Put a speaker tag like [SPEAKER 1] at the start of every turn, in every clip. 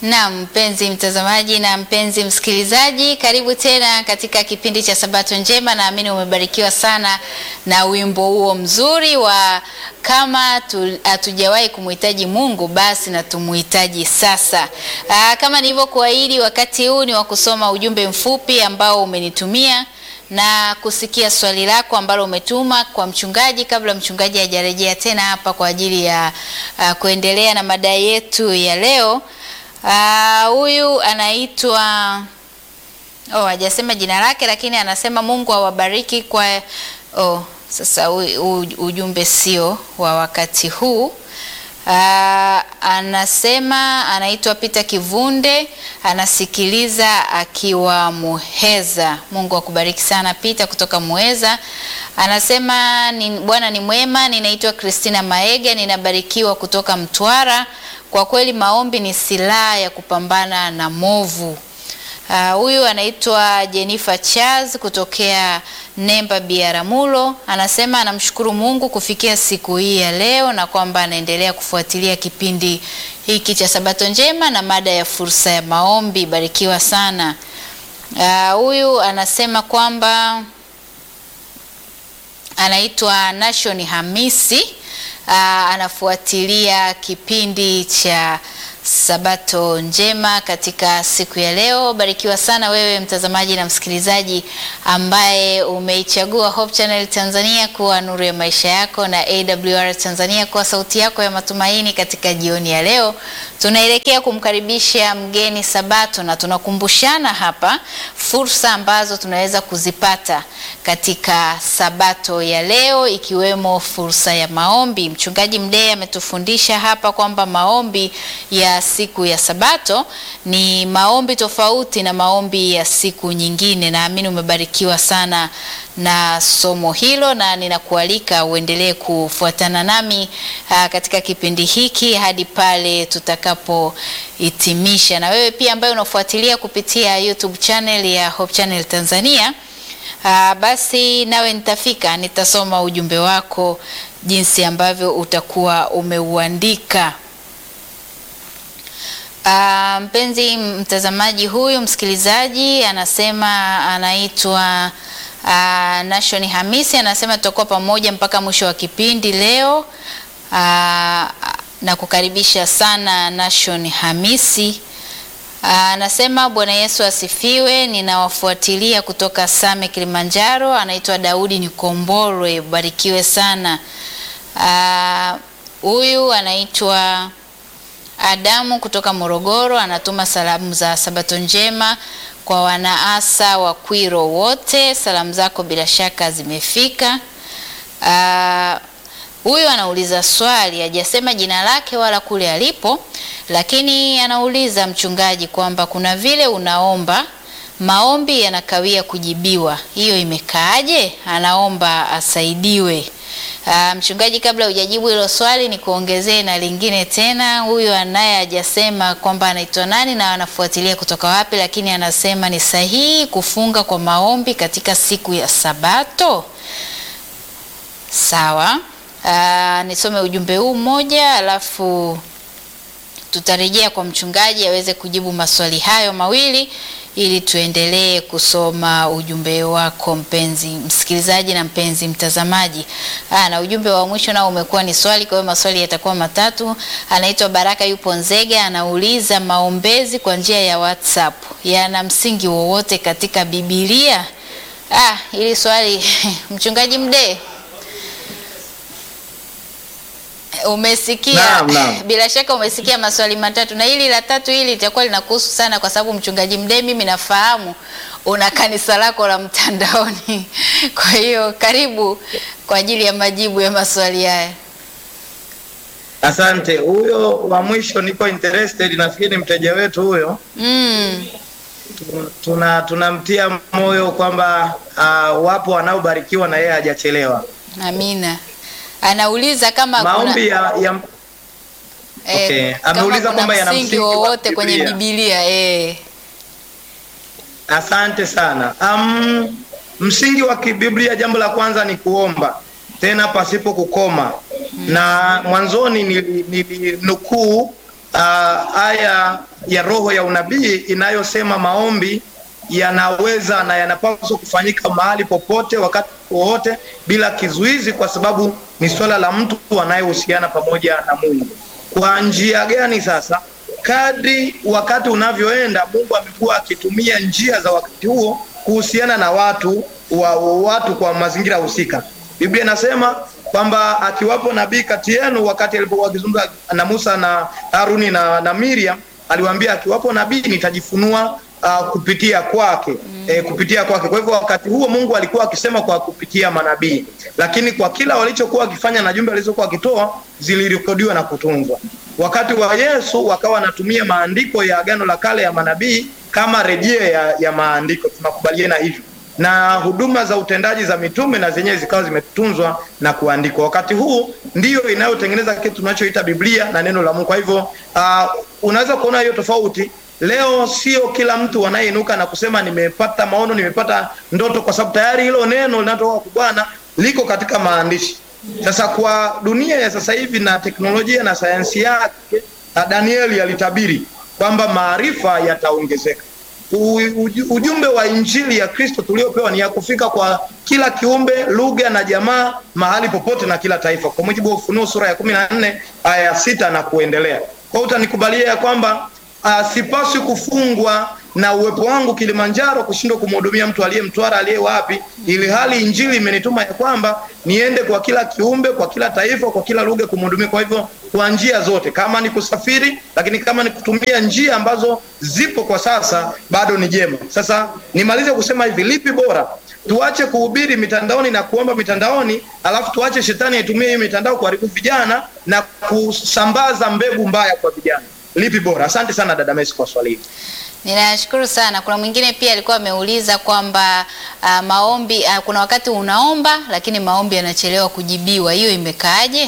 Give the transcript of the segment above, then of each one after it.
[SPEAKER 1] Na mpenzi mtazamaji na mpenzi msikilizaji, karibu tena katika kipindi cha Sabato Njema. Naamini umebarikiwa sana na wimbo huo mzuri wa kama hatujawahi kumhitaji Mungu basi na tumuhitaji sasa. Aa, kama nilivyokuahidi, wakati huu ni wa kusoma ujumbe mfupi ambao umenitumia na kusikia swali lako ambalo umetuma kwa mchungaji kabla mchungaji hajarejea tena hapa kwa ajili ya uh, kuendelea na mada yetu ya leo. Huyu uh, anaitwa oh, hajasema jina lake, lakini anasema Mungu awabariki kwa oh, sasa u, u, ujumbe sio wa wakati huu. Uh, anasema anaitwa Peter Kivunde, anasikiliza akiwa Muheza. Mungu akubariki sana Peter kutoka Muheza. Anasema ni, Bwana ni mwema. Ninaitwa Christina Maega, ninabarikiwa kutoka Mtwara. Kwa kweli maombi ni silaha ya kupambana na movu. Huyu uh, anaitwa Jennifer Charles kutokea Nemba Biaramulo. Anasema anamshukuru Mungu kufikia siku hii ya leo na kwamba anaendelea kufuatilia kipindi hiki cha Sabato Njema na mada ya fursa ya maombi. Barikiwa sana. Huyu uh, anasema kwamba anaitwa Nation Hamisi. Uh, anafuatilia kipindi cha Sabato Njema katika siku ya leo. Barikiwa sana wewe mtazamaji na msikilizaji ambaye umeichagua Hope Channel Tanzania kuwa nuru ya maisha yako na AWR Tanzania kuwa sauti yako ya matumaini. Katika jioni ya leo tunaelekea kumkaribisha mgeni Sabato na tunakumbushana hapa fursa ambazo tunaweza kuzipata katika Sabato ya leo ikiwemo fursa ya maombi. Mchungaji Mdee ametufundisha hapa kwamba maombi ya siku ya Sabato ni maombi tofauti na maombi ya siku nyingine. Naamini umebarikiwa sana na somo hilo, na ninakualika uendelee kufuatana nami aa, katika kipindi hiki hadi pale tutakapohitimisha. Na wewe pia ambaye unafuatilia kupitia YouTube channel ya Hope Channel Tanzania, aa, basi nawe nitafika, nitasoma ujumbe wako jinsi ambavyo utakuwa umeuandika. Uh, mpenzi mtazamaji, huyu msikilizaji anasema anaitwa uh, Nation Hamisi, anasema tutakuwa pamoja mpaka mwisho wa kipindi leo. Uh, na kukaribisha sana Nation Hamisi. Anasema uh, Bwana Yesu asifiwe. Ninawafuatilia kutoka Same Kilimanjaro. Anaitwa Daudi Nikomborwe, barikiwe sana. Huyu uh, anaitwa Adamu kutoka Morogoro anatuma salamu za Sabato njema kwa wanaasa wa Kwiro wote. Salamu zako bila shaka zimefika. Huyu uh, anauliza swali, hajasema jina lake wala kule alipo, lakini anauliza mchungaji kwamba kuna vile unaomba maombi yanakawia kujibiwa, hiyo imekaaje? Anaomba asaidiwe. Uh, mchungaji, kabla hujajibu hilo swali ni kuongezee na lingine tena. Huyu anaye hajasema kwamba anaitwa nani na anafuatilia kutoka wapi, lakini anasema ni sahihi kufunga kwa maombi katika siku ya Sabato. Sawa. Uh, nisome ujumbe huu mmoja alafu tutarejea kwa mchungaji aweze kujibu maswali hayo mawili ili tuendelee kusoma ujumbe wako mpenzi msikilizaji na mpenzi mtazamaji. Aa, na ujumbe wa mwisho nao umekuwa ni swali, kwa hiyo maswali yatakuwa matatu. Anaitwa Baraka yupo Nzega, anauliza maombezi kwa njia ya WhatsApp yana msingi wowote katika Biblia? Ah, ili swali mchungaji Mdee Umesikia
[SPEAKER 2] Naam, naam.
[SPEAKER 1] Bila shaka umesikia maswali matatu, na hili la tatu hili litakuwa linakuhusu sana, kwa sababu mchungaji Mdee, mimi nafahamu una kanisa lako la mtandaoni. Kwa hiyo karibu kwa ajili ya majibu ya maswali haya.
[SPEAKER 2] Asante. Huyo wa mwisho niko interested, nafikiri ni mteja wetu huyo.
[SPEAKER 1] Mm.
[SPEAKER 2] Tu- Tuna tunamtia moyo kwamba uh, wapo wanaobarikiwa na yeye hajachelewa.
[SPEAKER 1] Amina. Anauliza kama
[SPEAKER 2] Maombi ya, ya
[SPEAKER 1] eh,
[SPEAKER 2] Okay.
[SPEAKER 1] kama
[SPEAKER 2] Ameuliza
[SPEAKER 1] kuna
[SPEAKER 2] kwamba yana
[SPEAKER 1] msingi
[SPEAKER 2] msingi wa
[SPEAKER 1] wowote kwenye
[SPEAKER 2] Biblia.
[SPEAKER 1] Biblia eh.
[SPEAKER 2] Asante sana. Um, msingi wa kibiblia, jambo la kwanza ni kuomba tena pasipo kukoma, na mwanzoni nilinukuu uh, aya ya roho ya unabii inayosema maombi yanaweza na yanapaswa kufanyika mahali popote wakati wowote bila kizuizi, kwa sababu ni swala la mtu anayehusiana pamoja na Mungu. Kwa njia gani sasa? Kadri wakati unavyoenda, Mungu amekuwa akitumia njia za wakati huo kuhusiana na watu wa, wa watu kwa mazingira husika. Biblia inasema kwamba akiwapo nabii kati yenu, wakati alipokuwa akizungumza na Musa na Haruni na, na Miriam, aliwaambia akiwapo nabii nitajifunua uh, kupitia kwake mm. eh, kupitia kwake. Kwa hivyo wakati huo Mungu alikuwa akisema kwa kupitia manabii, lakini kwa kila walichokuwa wakifanya na jumbe alizokuwa wakitoa zilirekodiwa na kutunzwa. Wakati wa Yesu wakawa wanatumia maandiko ya Agano la Kale ya manabii kama rejea ya, ya maandiko, tunakubaliana hivyo na huduma za utendaji za mitume na zenyewe zikawa zimetunzwa na kuandikwa. Wakati huu ndiyo inayotengeneza kitu tunachoita Biblia na neno la Mungu. Kwa hivyo uh, unaweza kuona hiyo tofauti. Leo sio kila mtu anayeinuka na kusema nimepata maono, nimepata ndoto, kwa sababu tayari hilo neno linatoka kwa Bwana liko katika maandishi. Sasa kwa dunia ya sasa hivi na teknolojia na sayansi yake, Danieli alitabiri kwamba maarifa yataongezeka. Ujumbe wa injili ya Kristo tuliopewa ni ya kufika kwa kila kiumbe, lugha na jamaa, mahali popote na kila taifa, kwa mujibu wa Ufunuo sura ya kumi na nne aya ya sita na kuendelea. Kwa hiyo utanikubalia ya kwamba uh, sipaswi kufungwa na uwepo wangu Kilimanjaro kushindwa kumhudumia mtu aliye Mtwara, aliye wapi, ili hali injili imenituma ya kwamba niende kwa kila kiumbe, kwa kila taifa, kwa kila lugha kumhudumia. Kwa hivyo kwa njia zote, kama ni kusafiri, lakini kama ni kutumia njia ambazo zipo kwa sasa, bado ni jema. Sasa nimalize kusema hivi, lipi bora? Tuache kuhubiri mitandaoni na kuomba mitandaoni, alafu tuache shetani aitumie hii mitandao kuharibu vijana na kusambaza mbegu mbaya kwa vijana? Lipi bora? Asante sana dada Messi kwa swali hili.
[SPEAKER 1] Ninashukuru sana. Kuna mwingine pia alikuwa ameuliza kwamba uh, maombi uh, kuna wakati unaomba lakini maombi yanachelewa kujibiwa, hiyo imekaaje?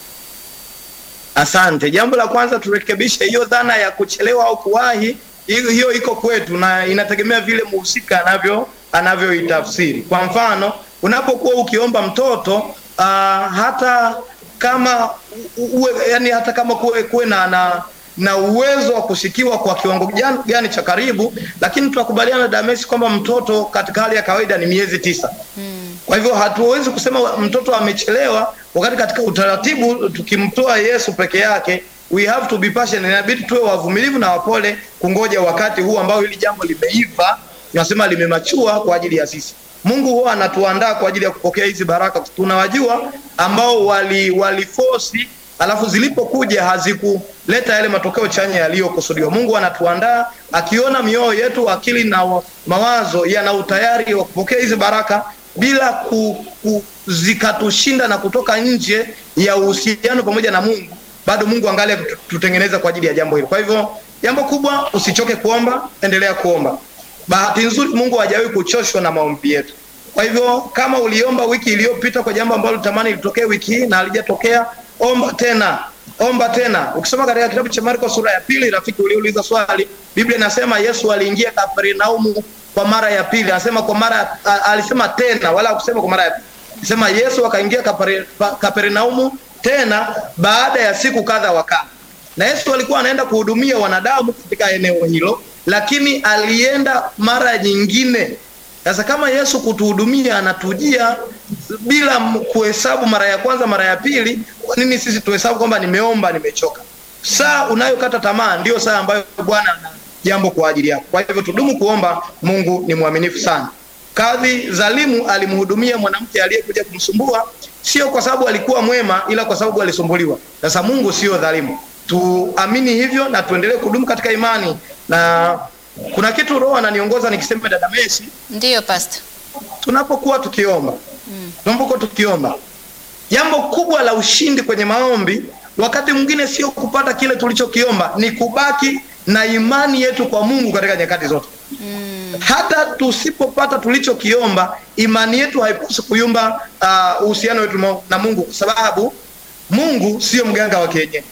[SPEAKER 2] Asante. Jambo la kwanza turekebishe hiyo dhana ya kuchelewa au kuwahi. Hiyo, hiyo iko kwetu na inategemea vile muhusika anavyo anavyoitafsiri. Kwa mfano, unapokuwa ukiomba mtoto uh, hata kama uwe, yani hata kama kuwe, kuwe na, na na uwezo wa kusikiwa kwa kiwango gani cha karibu, lakini tunakubaliana Damesi kwamba mtoto katika hali ya kawaida ni miezi tisa. Hmm. Kwa hivyo hatuwezi kusema mtoto amechelewa, wakati katika utaratibu tukimtoa Yesu peke yake, we have to be patient, inabidi tuwe wavumilivu na wapole kungoja wakati huu ambao hili jambo limeiva, tunasema limemachua kwa ajili ya sisi. Mungu huwa anatuandaa kwa ajili ya kupokea hizi baraka. Tunawajua ambao wali walifosi alafu zilipokuja hazikuleta yale matokeo chanya yaliyokusudiwa. Mungu anatuandaa akiona mioyo yetu, akili na mawazo yana utayari wa kupokea hizi baraka bila ku, ku, zikatushinda na kutoka nje ya uhusiano pamoja na Mungu, bado Mungu angalia tutengeneza kwa ajili ya jambo hilo. Kwa hivyo jambo kubwa, usichoke kuomba, endelea kuomba. Bahati nzuri Mungu hajawahi kuchoshwa na maombi yetu. Kwa hivyo kama uliomba wiki iliyopita kwa jambo ambalo tamani litokee wiki hii na halijatokea omba tena, omba tena. Ukisoma katika kitabu cha Marko sura ya pili, rafiki uliuliza swali, Biblia inasema Yesu aliingia Kapernaumu kwa mara ya pili. Anasema kwa mara a, alisema tena, wala hakusema kwa mara ya pili. Anasema Yesu akaingia Kapernaumu tena baada ya siku kadha wa kadha, na Yesu alikuwa anaenda kuhudumia wanadamu katika eneo hilo, lakini alienda mara nyingine sasa kama Yesu kutuhudumia anatujia bila kuhesabu mara ya kwanza, mara ya pili, kwa nini sisi tuhesabu kwamba nimeomba, nimechoka? Saa unayokata tamaa ndio saa ambayo Bwana ana jambo kwa ajili yako. Kwa hivyo tudumu kuomba. Mungu ni mwaminifu sana. Kadhi dhalimu alimhudumia mwanamke aliyekuja kumsumbua, sio kwa sababu alikuwa mwema, ila kwa sababu alisumbuliwa. Sasa Mungu sio dhalimu, tuamini hivyo na tuendelee kudumu katika imani na kuna kitu Roho ananiongoza nikisema, dada Messi,
[SPEAKER 1] ndiyo pastor,
[SPEAKER 2] tunapokuwa tukiomba mm. tunapokuwa tukiomba, jambo kubwa la ushindi kwenye maombi wakati mwingine sio kupata kile tulichokiomba, ni kubaki na imani yetu kwa Mungu katika nyakati zote mm. hata tusipopata tulichokiomba, imani yetu haipaswi kuyumba uhusiano uh, wetu na Mungu, kwa sababu Mungu sio mganga wa kienyeji.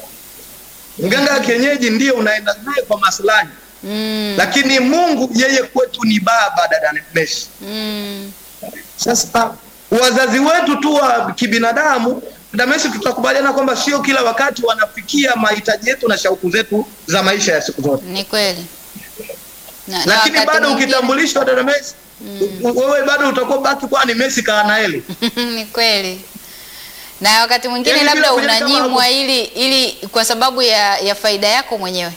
[SPEAKER 2] Mganga wa kienyeji ndiyo unaenda naye kwa maslahi Mm. Lakini Mungu yeye kwetu ni baba, dada Messi.
[SPEAKER 1] Mm.
[SPEAKER 2] Sasa wazazi wetu tu wa kibinadamu Damesi, tutakubaliana kwamba sio kila wakati wanafikia mahitaji yetu na shauku zetu za maisha ya siku zote,
[SPEAKER 1] Ni kweli. Na, na
[SPEAKER 2] lakini
[SPEAKER 1] wakati
[SPEAKER 2] bado
[SPEAKER 1] mwingine-
[SPEAKER 2] ukitambulishwa dada Messi, wewe bado utakuwa baki kuwa ni Messi Kaanaeli.
[SPEAKER 1] ni kweli na wakati mwingine
[SPEAKER 2] Yaani bila
[SPEAKER 1] labda
[SPEAKER 2] kujali kama
[SPEAKER 1] unanyimwa
[SPEAKER 2] hapo-
[SPEAKER 1] ili ili kwa sababu ya, ya faida yako mwenyewe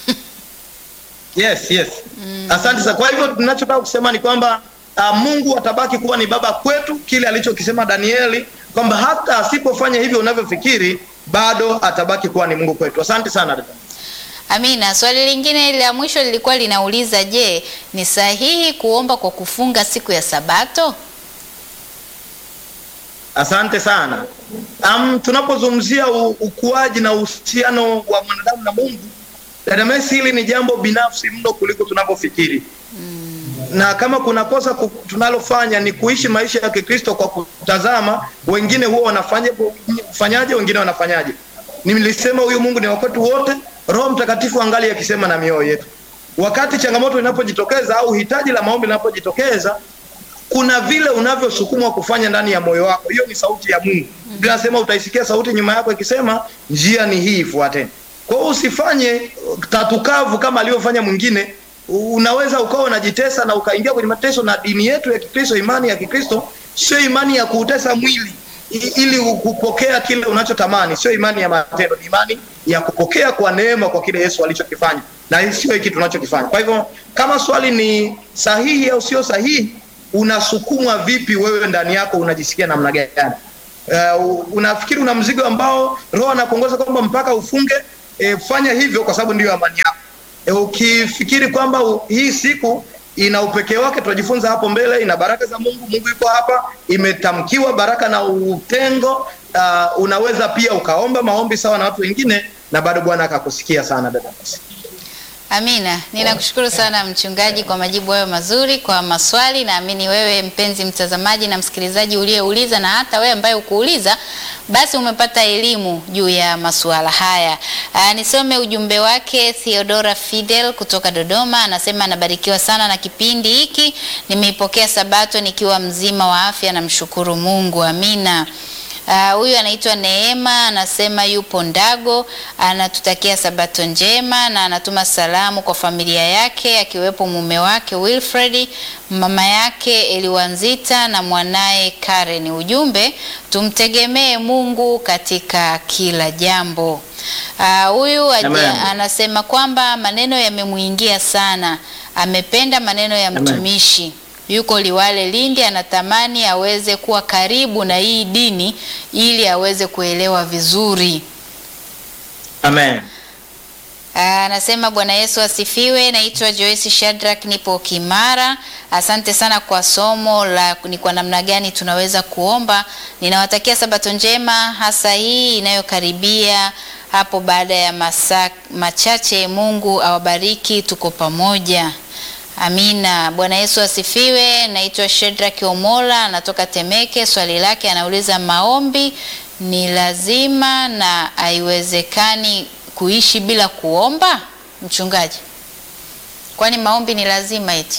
[SPEAKER 2] Yes, yes. Asante sana. Kwa hivyo tunachotaka kusema ni kwamba uh, Mungu atabaki kuwa ni baba kwetu, kile alichokisema Danieli kwamba hata asipofanya hivyo unavyofikiri bado atabaki kuwa ni Mungu kwetu. Asante sana dada.
[SPEAKER 1] amina swali lingine la mwisho lilikuwa linauliza je ni sahihi kuomba kwa kufunga siku ya sabato
[SPEAKER 2] Asante sana. Um, tunapozungumzia u- ukuaji na uhusiano wa mwanadamu na Mungu, dada Messi, hili ni jambo binafsi mno kuliko tunavyofikiri. Na kama kuna kosa ku- tunalofanya ni kuishi maisha ya Kikristo kwa kutazama wengine huwa wanafanya fanyaje, wengine wanafanyaje. Nilisema huyu Mungu ni wa kwetu wote, Roho Mtakatifu angali akisema na mioyo yetu. Wakati changamoto inapojitokeza au hitaji la maombi linapojitokeza, kuna vile unavyosukumwa kufanya ndani ya moyo wako. Hiyo ni sauti ya Mungu. Biblia inasema utaisikia sauti nyuma yako ikisema njia ni hii, ifuateni. Kwa hiyo usifanye uh, tatukavu kama alivyofanya mwingine. Unaweza ukawa unajitesa na ukaingia kwenye mateso, na dini yetu ya Kikristo, imani ya Kikristo sio imani ya kuutesa mwili i- ili kupokea kile unachotamani, sio imani ya matendo, ni imani ya kupokea kwa neema kwa kile Yesu alichokifanya, na hii sio hiki tunachokifanya. Kwa hivyo kama swali ni sahihi au sio sahihi, unasukumwa vipi wewe ndani yako, unajisikia namna gani? Uh, unafikiri una mzigo ambao Roho anakuongoza kwamba mpaka ufunge, e, fanya hivyo kwa sababu ndiyo amani yako. E, ukifikiri kwamba u, hii siku ina upekee wake, tutajifunza hapo mbele, ina baraka za Mungu, Mungu yuko hapa, imetamkiwa baraka na utengo. Uh, unaweza pia ukaomba maombi sawa na watu wengine na bado Bwana akakusikia sana dada.
[SPEAKER 1] Amina, ninakushukuru sana mchungaji kwa majibu hayo mazuri kwa maswali. Naamini wewe mpenzi mtazamaji na msikilizaji uliyeuliza na hata wewe ambaye ukuuliza, basi umepata elimu juu ya masuala haya. Aa, nisome ujumbe wake. Theodora Fidel kutoka Dodoma anasema anabarikiwa sana na kipindi hiki, nimeipokea Sabato nikiwa mzima wa afya, namshukuru Mungu. Amina. Ah, huyu anaitwa Neema anasema yupo Ndago, anatutakia sabato njema na anatuma salamu kwa familia yake akiwepo mume wake Wilfred, mama yake Eliwanzita na mwanaye Karen. Ujumbe, tumtegemee Mungu katika kila jambo. Ah, Huyu aje-
[SPEAKER 2] Amen.
[SPEAKER 1] anasema kwamba maneno yamemuingia sana, amependa maneno ya
[SPEAKER 2] Amen.
[SPEAKER 1] mtumishi yuko Liwale Lindi, anatamani aweze kuwa karibu na hii dini ili aweze kuelewa vizuri.
[SPEAKER 2] Amen.
[SPEAKER 1] Ah, Anasema Bwana Yesu asifiwe. Naitwa Joyce Shadrack, nipo Kimara. Asante sana kwa somo la ni kwa namna gani tunaweza kuomba. Ninawatakia sabato njema, hasa hii inayokaribia hapo baada ya masaa machache. Mungu awabariki, tuko pamoja. Amina. Bwana Yesu asifiwe. Naitwa Shedrack Omola, anatoka Temeke. Swali lake anauliza, maombi ni lazima na haiwezekani kuishi bila kuomba? Mchungaji, kwani maombi ni lazima eti?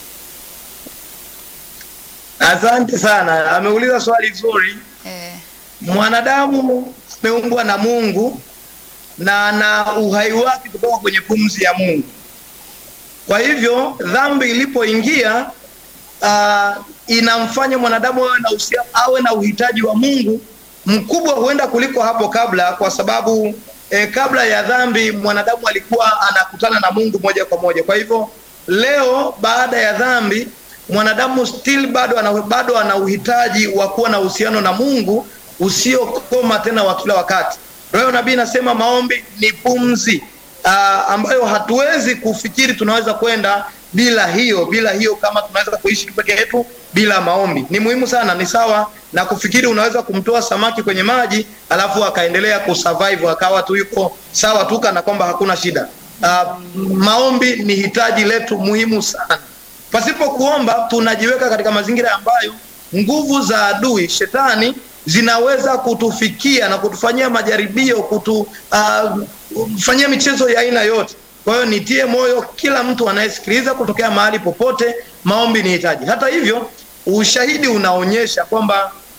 [SPEAKER 2] Asante sana, ameuliza swali zuri.
[SPEAKER 1] Eh,
[SPEAKER 2] Mwanadamu ameumbwa na Mungu na ana uhai wake kutoka kwenye pumzi ya Mungu. Kwa hivyo dhambi ilipoingia, uh, inamfanya mwanadamu awe na uhusia, awe na uhitaji wa Mungu mkubwa huenda kuliko hapo kabla, kwa sababu eh, kabla ya dhambi mwanadamu alikuwa anakutana na Mungu moja kwa moja. Kwa hivyo leo baada ya dhambi mwanadamu still bado ana, bado ana uhitaji wa kuwa na uhusiano na Mungu usiokoma tena wa kila wakati. Roho nabii nasema maombi ni pumzi uh, ambayo hatuwezi kufikiri tunaweza kwenda bila hiyo bila hiyo, kama tunaweza kuishi peke yetu bila maombi. Ni muhimu sana, ni sawa na kufikiri unaweza kumtoa samaki kwenye maji alafu akaendelea kusurvive akawa tu yuko sawa tu kana kwamba hakuna shida. Uh, maombi ni hitaji letu muhimu sana. Pasipo kuomba tunajiweka katika mazingira ambayo nguvu za adui shetani zinaweza kutufikia na kutufanyia majaribio, kutufanyia uh, michezo ya aina yote. Kwa hiyo nitie moyo kila mtu anayesikiliza kutokea mahali popote, maombi ni hitaji. Hata hivyo, ushahidi unaonyesha kwamba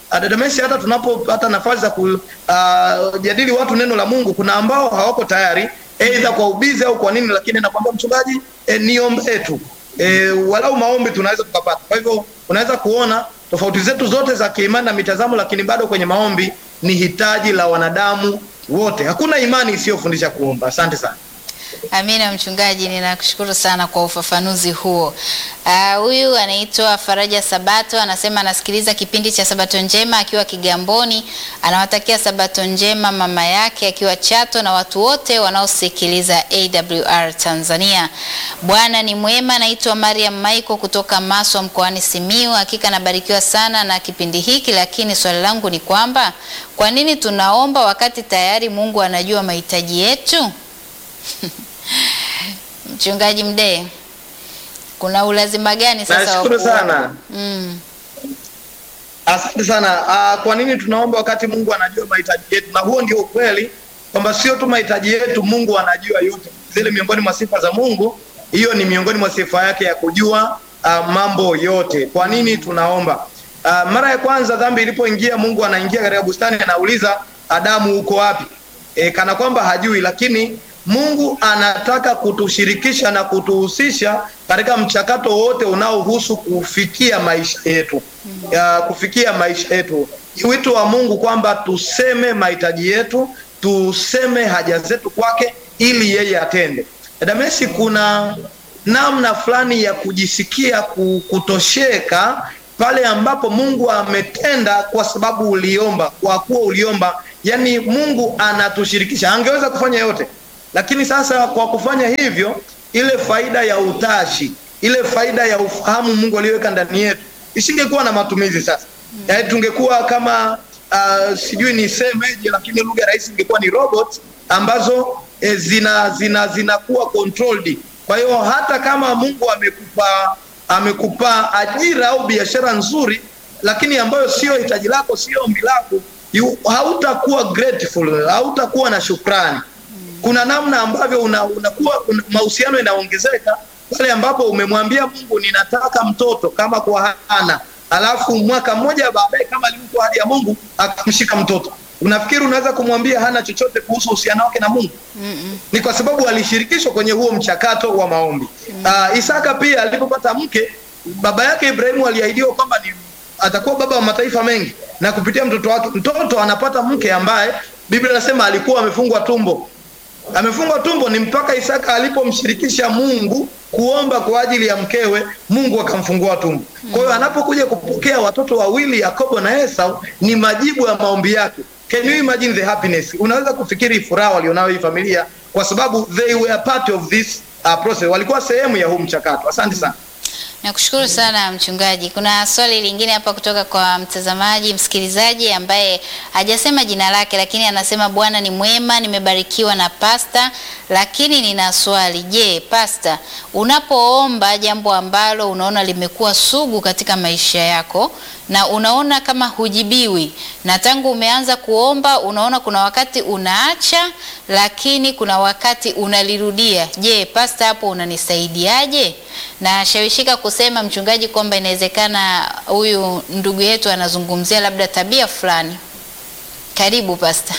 [SPEAKER 2] ah, dada Messi, hata tunapopata nafasi za kujadili watu neno la Mungu, kuna ambao hawako tayari aidha kwa ubizi au kwa nini, lakini nakwambia mchungaji, eh, niombe tu eh, walau maombi tunaweza tukapata. Kwa hivyo unaweza kuona tofauti zetu zote za kiimani na mitazamo, lakini bado kwenye maombi ni hitaji la wanadamu wote. Hakuna imani isiyofundisha kuomba. Asante sana.
[SPEAKER 1] Amina mchungaji, ninakushukuru sana kwa ufafanuzi huo. Ah, Huyu anaitwa Faraja Sabato, anasema anasikiliza kipindi cha Sabato Njema akiwa Kigamboni. Anawatakia Sabato Njema mama yake akiwa Chato na watu wote wanaosikiliza AWR Tanzania. Bwana ni mwema. Anaitwa Mariam Maiko kutoka Maswa mkoani Simiyu. Hakika nabarikiwa sana na kipindi hiki, lakini swali langu ni kwamba kwa nini tunaomba wakati tayari Mungu anajua mahitaji yetu? Mchungaji Mdee, kuna ulazima gani sasa wa
[SPEAKER 2] Nashukuru
[SPEAKER 1] kuomba?
[SPEAKER 2] sana.
[SPEAKER 1] Mm,
[SPEAKER 2] Asante sana. Uh, kwa nini tunaomba wakati Mungu anajua mahitaji yetu? Na huo ndio ukweli kwamba sio tu mahitaji yetu, Mungu anajua yote. Zile miongoni mwa sifa za Mungu, hiyo ni miongoni mwa sifa yake ya kujua uh, mambo yote. Kwa nini tunaomba? Uh, mara ya kwanza dhambi ilipoingia, Mungu anaingia katika bustani, anauliza Adamu, uko wapi? E, kana kwamba hajui, lakini Mungu anataka kutushirikisha na kutuhusisha katika mchakato wote unaohusu kufikia maisha yetu ya kufikia maisha yetu. Ni wito wa Mungu kwamba tuseme mahitaji yetu, tuseme haja zetu kwake ili yeye atende. Dada Messi, kuna namna fulani ya kujisikia ku- kutosheka pale ambapo Mungu ametenda kwa sababu uliomba, kwa kuwa uliomba. Yani Mungu anatushirikisha, angeweza kufanya yote, lakini sasa kwa kufanya hivyo, ile faida ya utashi, ile faida ya ufahamu Mungu aliyoweka ndani yetu isingekuwa na matumizi sasa. Yaani tungekuwa kama uh, sijui nisemeje, lakini lugha rahisi ingekuwa ni robot ambazo eh, zina zina zinakuwa controlled. Kwa hiyo hata kama Mungu amekupa amekupa ajira au biashara nzuri, lakini ambayo sio hitaji lako, sio ombi lako, yu- hautakuwa grateful, hautakuwa na shukrani. Kuna namna ambavyo una, unakuwa una, mahusiano yanaongezeka pale ambapo umemwambia Mungu ninataka mtoto kama kwa Hana, alafu mwaka mmoja baadaye kama alivyokuwa ahadi ya Mungu akamshika mtoto. Unafikiri unaweza kumwambia hana chochote kuhusu uhusiano wake na Mungu?
[SPEAKER 1] mm,
[SPEAKER 2] ni kwa sababu alishirikishwa kwenye huo mchakato wa maombi. Uh, Isaka pia alipopata mke, baba yake Ibrahimu aliahidiwa kwamba ni atakuwa baba wa mataifa mengi, na kupitia mtoto wake, mtoto anapata mke ambaye Biblia inasema alikuwa amefungwa tumbo. Amefungwa tumbo ni mpaka Isaka alipomshirikisha Mungu kuomba kwa ajili ya mkewe, Mungu akamfungua tumbo. Kwa hiyo anapokuja kupokea watoto wawili Yakobo na Esau, ni majibu ya maombi yake. Can you imagine the happiness? Unaweza kufikiri furaha walionayo hii familia kwa sababu they were part of this uh, process, walikuwa sehemu ya huu mchakato. Asante sana.
[SPEAKER 1] Nakushukuru sana mchungaji. Kuna swali lingine hapa kutoka kwa mtazamaji msikilizaji ambaye hajasema jina lake, lakini anasema Bwana ni mwema, nimebarikiwa na pasta, lakini nina swali. Je, pasta, unapoomba jambo ambalo unaona limekuwa sugu katika maisha yako na unaona kama hujibiwi, na tangu umeanza kuomba unaona kuna wakati unaacha, lakini kuna wakati unalirudia. Je, pasta, hapo unanisaidiaje? Na shawishika kusema mchungaji kwamba inawezekana huyu ndugu yetu anazungumzia labda tabia fulani. Karibu pasta.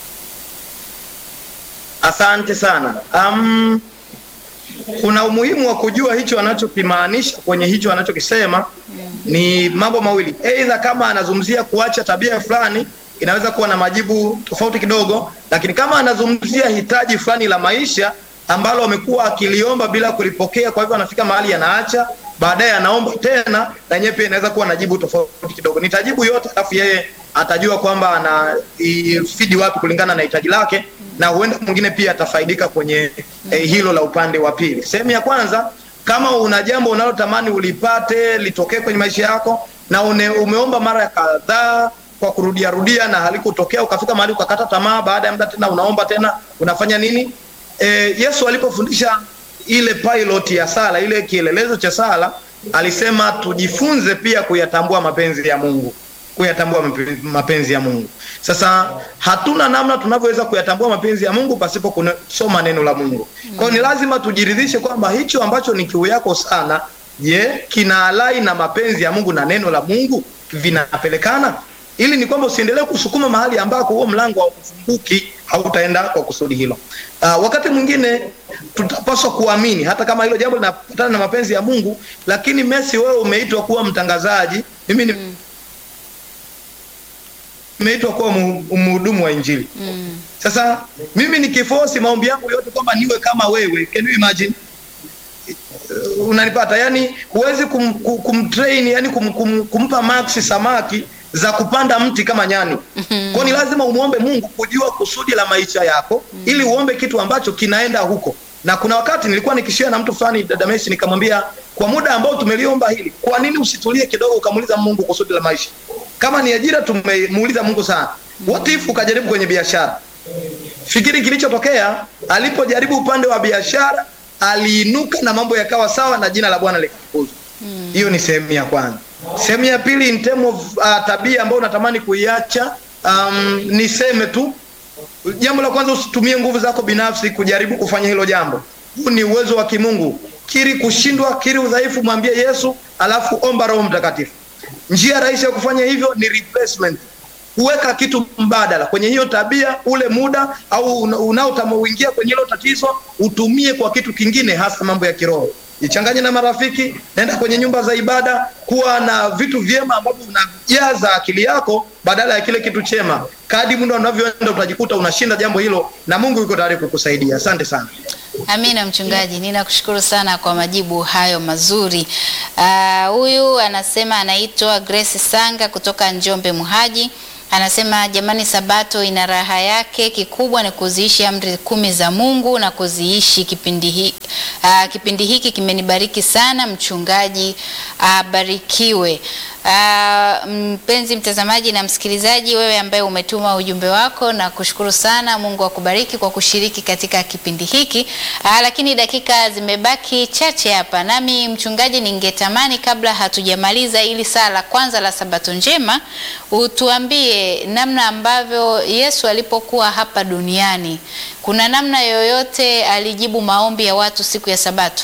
[SPEAKER 2] Asante sana. Um, kuna umuhimu wa kujua hicho anachokimaanisha kwenye hicho anachokisema. Ni mambo mawili, aidha kama anazungumzia kuacha tabia fulani inaweza kuwa na majibu tofauti kidogo, lakini kama anazungumzia hitaji fulani la maisha ambalo amekuwa akiliomba bila kulipokea, kwa hivyo anafika mahali anaacha, baadaye anaomba tena, na yenyewe pia inaweza kuwa na jibu tofauti kidogo. Nitajibu yote, alafu yeye atajua kwamba ana fidi wapi kulingana na hitaji lake, na huenda mwingine pia atafaidika kwenye eh, hilo la upande wa pili. Sehemu ya kwanza, kama una jambo unalotamani ulipate litokee kwenye maisha yako na une, umeomba mara kadhaa kwa kurudia rudia na halikutokea, ukafika mahali ukakata tamaa, baada ya muda tena unaomba tena, unafanya nini? E, Yesu alipofundisha ile pilot ya sala, ile kielelezo cha sala, alisema tujifunze pia kuyatambua mapenzi ya Mungu, kuyatambua mapenzi- mapenzi ya Mungu. Sasa hatuna namna tunavyoweza kuyatambua mapenzi ya Mungu pasipo kusoma neno la Mungu. Kwa hiyo ni lazima tujiridhishe kwamba hicho ambacho ni kiu yako sana, je, kina alai na mapenzi ya Mungu na neno la Mungu vinapelekana? ili ni kwamba usiendelee kusukuma mahali ambako huo mlango haufunguki, hautaenda kwa kusudi hilo. Uh, wakati mwingine tutapaswa kuamini hata kama hilo jambo linapatana na mapenzi ya Mungu, lakini Messi, wewe umeitwa kuwa mtangazaji, mimi ni
[SPEAKER 1] Mm.
[SPEAKER 2] nimeitwa kuwa mu- mhudumu wa Injili.
[SPEAKER 1] Mm.
[SPEAKER 2] Sasa mimi nikifosi maombi yangu yote kwamba niwe kama wewe, can you imagine? Uh, Unanipata? Yani huwezi kum, kum, kumtrain yani kum, kum, kumpa max samaki za kupanda mti kama nyani. Kwa ni lazima umuombe Mungu kujua kusudi la maisha yako ili uombe kitu ambacho kinaenda huko. Na kuna wakati nilikuwa nikishia na mtu fulani dada Messi, nikamwambia kwa muda ambao tumeliomba hili, kwa nini usitulie kidogo ukamuuliza Mungu kusudi la maisha? Kama ni ajira tumemuuliza Mungu sana. What if ukajaribu kwenye biashara? Fikiri kilichotokea alipojaribu upande wa biashara, aliinuka na mambo yakawa sawa na jina la Bwana likakuzwa. Hiyo ni sehemu ya kwanza. Sehemu ya pili, in term of uh, tabia ambayo unatamani kuiacha, um, niseme tu jambo la kwanza, usitumie nguvu zako binafsi kujaribu kufanya hilo jambo. Huu ni uwezo wa kimungu. Kiri kushindwa, kiri udhaifu, mwambie Yesu, alafu omba Roho Mtakatifu. Njia rahisi ya kufanya hivyo ni replacement kuweka kitu mbadala kwenye hiyo tabia, ule muda au una- unaotamuingia kwenye hilo tatizo, utumie kwa kitu kingine, hasa mambo ya kiroho. Jichanganye na marafiki, nenda kwenye nyumba za ibada, kuwa na vitu vyema ambavyo unajaza akili yako badala ya kile kitu chema. Kadi muda unavyoenda, utajikuta unashinda jambo hilo, na Mungu yuko tayari kukusaidia. Asante sana.
[SPEAKER 1] Amina mchungaji, ninakushukuru sana kwa majibu hayo mazuri. Ah, Huyu anasema anaitwa Grace Sanga kutoka Njombe Muhaji. Anasema jamani, Sabato ina raha yake, kikubwa ni kuziishi amri kumi za Mungu na kuziishi. Kipindi, hi, ah, kipindi hiki kimenibariki sana. Mchungaji abarikiwe. Ah, mpenzi mtazamaji na msikilizaji, wewe ambaye umetuma ujumbe wako na kushukuru sana. Mungu akubariki kwa kushiriki katika kipindi hiki. Ah, lakini dakika zimebaki chache hapa, nami mchungaji, ningetamani kabla hatujamaliza ili saa la kwanza la Sabato njema, utuambie namna ambavyo Yesu alipokuwa hapa duniani, kuna namna yoyote alijibu maombi ya watu siku ya Sabato?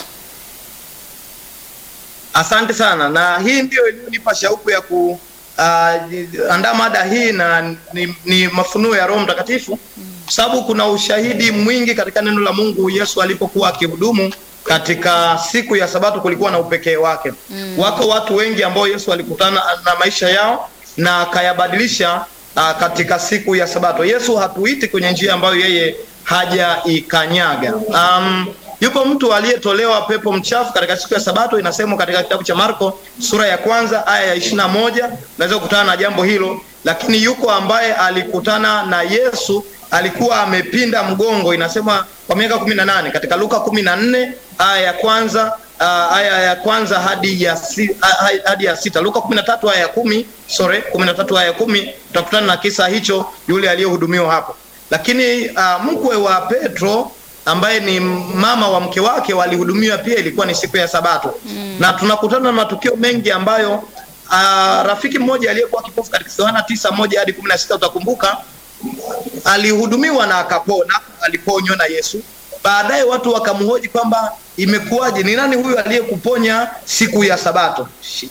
[SPEAKER 2] Asante sana, na hii ndio iliyonipa shauku ya ku uh, andaa mada hii na ni, ni mafunuo ya Roho Mtakatifu kwa sababu kuna ushahidi mwingi katika neno la Mungu. Yesu alipokuwa akihudumu katika siku ya Sabato kulikuwa na upekee wake. Wako watu wengi ambao Yesu alikutana na maisha yao na akayabadilisha uh, katika siku ya Sabato. Yesu hatuiti kwenye njia ambayo yeye hajaikanyaga. Um, yupo mtu aliyetolewa pepo mchafu katika siku ya Sabato, inasemwa katika kitabu cha Marko sura ya kwanza aya ya ishirini na moja. Unaweza kukutana na jambo hilo, lakini yuko ambaye alikutana na Yesu alikuwa amepinda mgongo, inasema kwa miaka kumi na nane katika Luka kumi na nne aya ya kwanza uh, aya ya kwanza hadi ya, si, uh, hadi ya sita. Luka kumi na tatu aya ya kumi sorry, kumi na tatu aya ya kumi utakutana na kisa hicho, yule aliyehudumiwa hapo. Lakini uh, mkwe wa Petro ambaye ni mama wa mke wake walihudumiwa pia, ilikuwa ni siku ya Sabato mm. na tunakutana na matukio mengi ambayo uh, rafiki mmoja aliyekuwa kipofu katika Yohana tisa moja hadi kumi na sita utakumbuka alihudumiwa na akapona, aliponywa na Yesu. Baadaye watu wakamhoji kwamba imekuwaje, ni nani huyu aliyekuponya siku ya Sabato? Shit.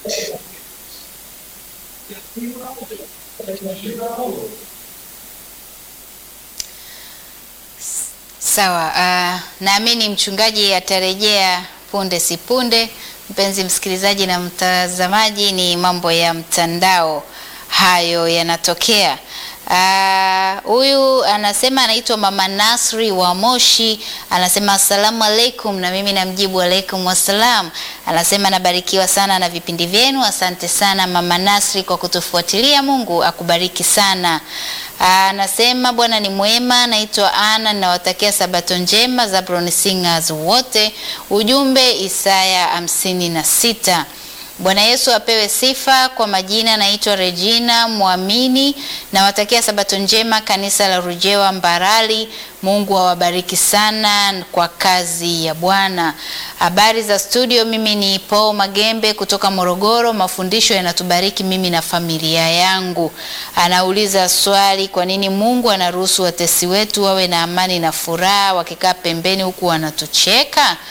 [SPEAKER 1] Sawa. Uh, naamini mchungaji atarejea punde si punde. Mpenzi msikilizaji na mtazamaji, ni mambo ya mtandao hayo yanatokea. Huyu uh, anasema anaitwa Mama Nasri wa Moshi, anasema asalamu alaikum, na mimi namjibu alaikum wassalam. Anasema anabarikiwa sana na vipindi vyenu. Asante sana Mama Nasri kwa kutufuatilia, Mungu akubariki sana. Anasema Bwana ni mwema. Naitwa Ana, nawatakia sabato njema Zabron Singers wote. Ujumbe Isaya hamsini na sita. Bwana Yesu apewe sifa. Kwa majina naitwa Regina Mwamini, nawatakia sabato njema kanisa la Rujewa Mbarali. Mungu awabariki sana kwa kazi ya Bwana. Habari za studio, mimi ni Paul Magembe kutoka Morogoro. Mafundisho yanatubariki mimi na familia yangu. Anauliza swali, kwa nini Mungu anaruhusu watesi wetu wawe na amani na furaha wakikaa pembeni huku wanatucheka?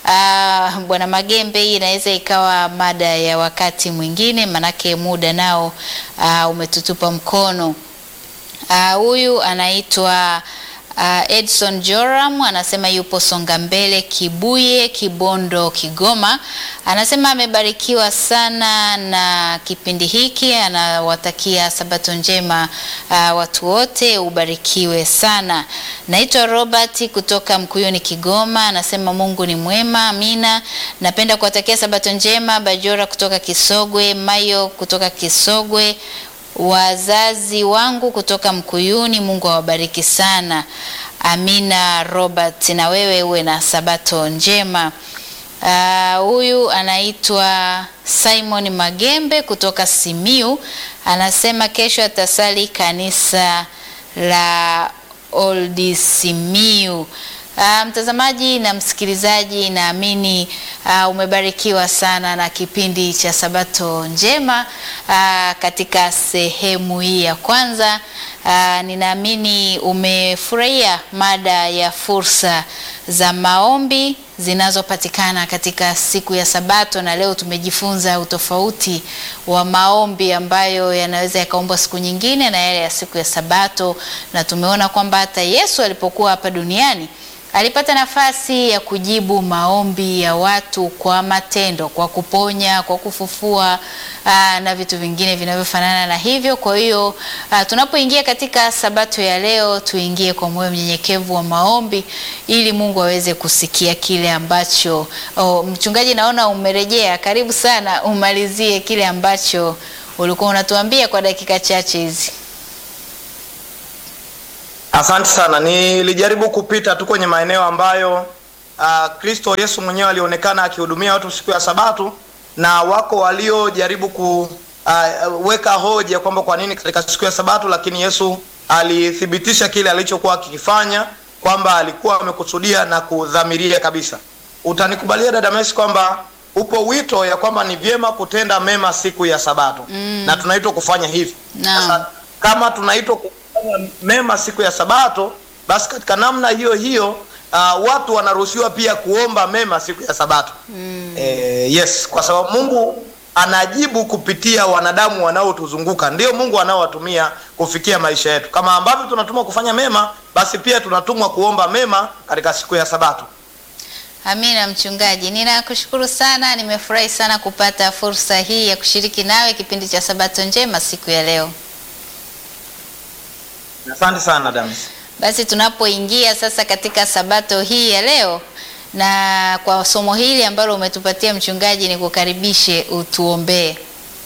[SPEAKER 1] Uh, Bwana Magembe, hii inaweza ikawa mada ya wakati mwingine, manake muda nao uh, umetutupa mkono. Huyu uh, anaitwa uh, Edson Joram anasema yupo Songa Mbele Kibuye Kibondo Kigoma. Anasema amebarikiwa sana na kipindi hiki, anawatakia sabato njema uh, watu wote, ubarikiwe sana. Naitwa Robert kutoka Mkuyuni Kigoma, anasema Mungu ni mwema, amina. Napenda kuwatakia sabato njema Bajora kutoka Kisogwe, Mayo kutoka Kisogwe wazazi wangu kutoka Mkuyuni, Mungu awabariki sana. Amina Robert, na wewe uwe na sabato njema. Huyu uh, anaitwa Simon Magembe kutoka Simiu, anasema kesho atasali kanisa la Old Simiu. Uh, mtazamaji na msikilizaji, naamini uh, umebarikiwa sana na kipindi cha Sabato Njema uh, katika sehemu hii ya kwanza. Uh, ninaamini umefurahia mada ya fursa za maombi zinazopatikana katika siku ya Sabato, na leo tumejifunza utofauti wa maombi ambayo yanaweza yakaombwa siku nyingine na yale ya siku ya Sabato, na tumeona kwamba hata Yesu alipokuwa hapa duniani alipata nafasi ya kujibu maombi ya watu kwa matendo, kwa kuponya, kwa kufufua aa, na vitu vingine vinavyofanana na hivyo. Kwa hiyo tunapoingia katika sabato ya leo, tuingie kwa moyo mnyenyekevu wa maombi ili Mungu aweze kusikia kile ambacho oh, mchungaji, naona umerejea. Karibu sana, umalizie kile ambacho ulikuwa unatuambia kwa dakika chache hizi.
[SPEAKER 2] Asante sana. Nilijaribu kupita tu kwenye maeneo ambayo Kristo uh, Yesu mwenyewe alionekana akihudumia watu siku ya Sabato, na wako waliojaribu kuweka uh, hoja kwamba kwa nini katika siku ya Sabato, lakini Yesu alithibitisha kile alichokuwa akikifanya kwamba alikuwa amekusudia na kudhamiria kabisa. Utanikubalia dada Messi kwamba upo wito ya kwamba ni vyema kutenda mema siku ya Sabato mm. na tunaitwa kufanya hivi
[SPEAKER 1] Naam.
[SPEAKER 2] kama tunaitwa mema siku ya Sabato, basi katika namna hiyo hiyo uh, watu wanaruhusiwa pia kuomba mema siku ya Sabato mm. Eh, yes, kwa sababu Mungu anajibu kupitia wanadamu wanaotuzunguka, ndio Mungu anaowatumia kufikia maisha yetu. Kama ambavyo tunatumwa kufanya mema, basi pia tunatumwa kuomba mema katika siku ya Sabato.
[SPEAKER 1] Amina mchungaji, ninakushukuru sana. Nimefurahi sana kupata fursa hii ya kushiriki nawe kipindi cha Sabato Njema siku ya leo.
[SPEAKER 2] Asante sana Damis.
[SPEAKER 1] Basi tunapoingia sasa katika sabato hii ya leo na kwa somo hili ambalo umetupatia mchungaji, ni kukaribishe utuombee.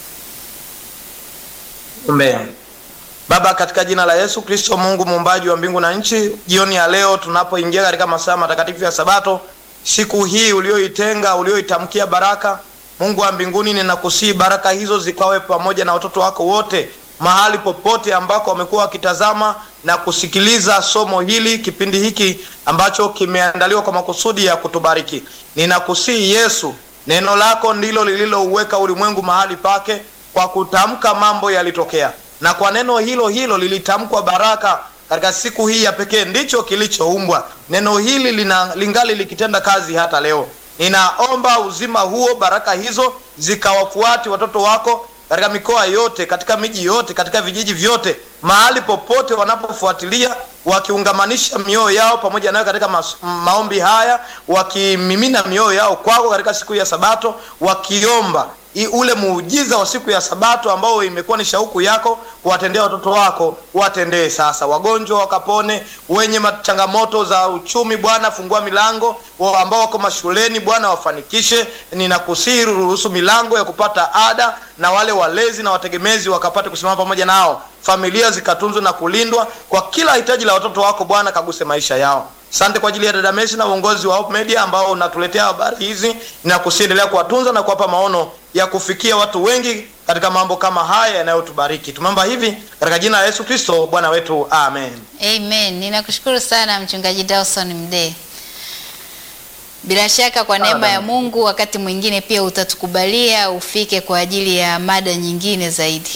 [SPEAKER 2] Tuombee. Baba, katika jina la Yesu Kristo, Mungu muumbaji wa mbingu na nchi, jioni ya leo tunapoingia katika masaa matakatifu ya Sabato, siku hii ulioitenga, ulioitamkia baraka, Mungu wa mbinguni, ninakusihi baraka hizo zikawe pamoja na watoto wako wote mahali popote ambako wamekuwa wakitazama na kusikiliza somo hili, kipindi hiki ambacho kimeandaliwa kwa makusudi ya kutubariki. Ninakusihi Yesu, neno lako ndilo lililouweka ulimwengu mahali pake, kwa kutamka mambo yalitokea, na kwa neno hilo hilo lilitamkwa baraka katika siku hii ya pekee, ndicho kilichoumbwa. Neno hili lina, lingali likitenda kazi hata leo. Ninaomba uzima huo, baraka hizo zikawafuati watoto wako katika mikoa yote, katika miji yote, katika vijiji vyote, mahali popote wanapofuatilia, wakiungamanisha mioyo yao pamoja nayo katika mas, maombi haya, wakimimina mioyo yao kwako katika siku ya Sabato, wakiomba i ule muujiza wa siku ya Sabato ambao imekuwa ni shauku yako kuwatendea watoto wako, watendee sasa. Wagonjwa wakapone, wenye changamoto za uchumi, Bwana fungua milango, wa ambao wako mashuleni, Bwana wafanikishe. Ninakusihi ruhusu milango ya kupata ada, na wale walezi na wategemezi wakapate kusimama pamoja nao, familia zikatunzwe na kulindwa. Kwa kila hitaji la watoto wako Bwana kaguse maisha yao. Asante kwa ajili ya dada Messi na uongozi wa Hope Media ambao unatuletea habari hizi, na kusiendelea kuwatunza na kuwapa maono ya kufikia watu wengi katika mambo kama haya yanayotubariki. Tumeomba hivi katika jina la Yesu Kristo Bwana wetu, amen.
[SPEAKER 1] Amen. Ninakushukuru sana mchungaji Dawson Mdee. Bila shaka kwa neema ya Mungu, wakati mwingine pia utatukubalia ufike kwa ajili ya mada nyingine zaidi.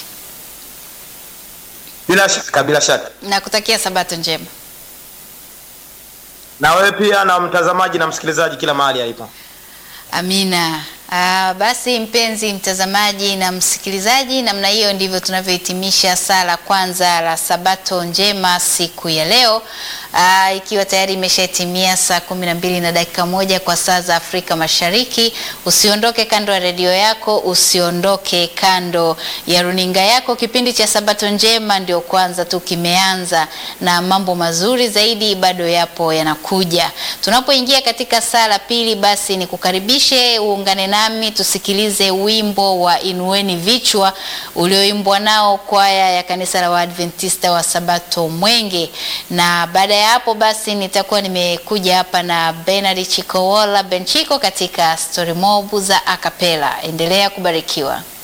[SPEAKER 2] Bila shaka, bila shaka.
[SPEAKER 1] Nakutakia sabato njema.
[SPEAKER 2] Na wewe pia na mtazamaji na msikilizaji kila mahali alipo.
[SPEAKER 1] Amina. Ah, basi mpenzi mtazamaji na msikilizaji, namna hiyo ndivyo tunavyohitimisha sala kwanza la Sabato njema siku ya leo. Ah, ikiwa tayari imeshatimia saa kumi na mbili na dakika moja kwa saa za Afrika Mashariki. Usiondoke kando ya redio yako, usiondoke kando ya runinga yako. Kipindi cha Sabato njema ndio kwanza tu kimeanza na mambo mazuri zaidi bado yapo yanakuja. Tunapoingia katika sala pili, basi ni kukaribishe uungane nami tusikilize wimbo wa Inueni Vichwa ulioimbwa nao kwaya ya kanisa la Waadventista wa Sabato Mwenge, na baada ya hapo basi nitakuwa nimekuja hapa na Bernard Chikowola Benchiko katika Story Mob za Akapela. Endelea kubarikiwa.